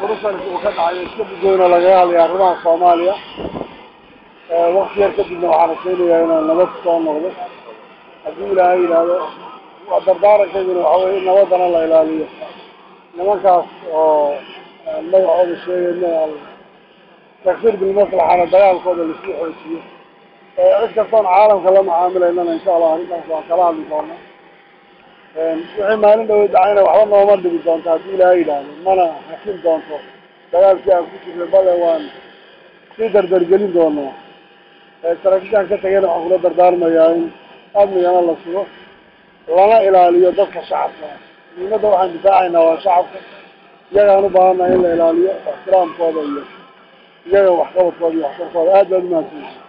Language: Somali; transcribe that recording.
brussels uu ka dhacay iska gudooyna lagaga hadlaya arrimaha soomaaliya wakti yar kadibna waxaan rajaynayaa inaan nabad soo noqdo haddii ilaahay yidhaahdo waa dardaarankayduna waxa weye in nabadana la ilaaliyo nimankaas oo magacooda sheegayna takfir bilmaslaxana dagaalkooda laisku xoojiyo cid kastoon caalamka la macaamilaynana insha allah arrintaas waan kala hadli doona wixii maalin dhaweyd dhacayna waxba nooma dhigi doonto haddii ilaahay yidhaahdo mana hakin doonto dagaalkii aan ku jirnay bale waan sii dardargelin doonaa saraakiishaan ka tagayna waxaan kula dardaarmayaa in amnigana la sugo lana ilaaliyo dadka shacabka muhiimadda waxaan difaacaynaa waa shacabka iyagaan u baahannaha in la ilaaliyo ixtiraamkooda iyo iyaga waxqabadkooda iyo waxtarkooda aad baad umahadsanyihin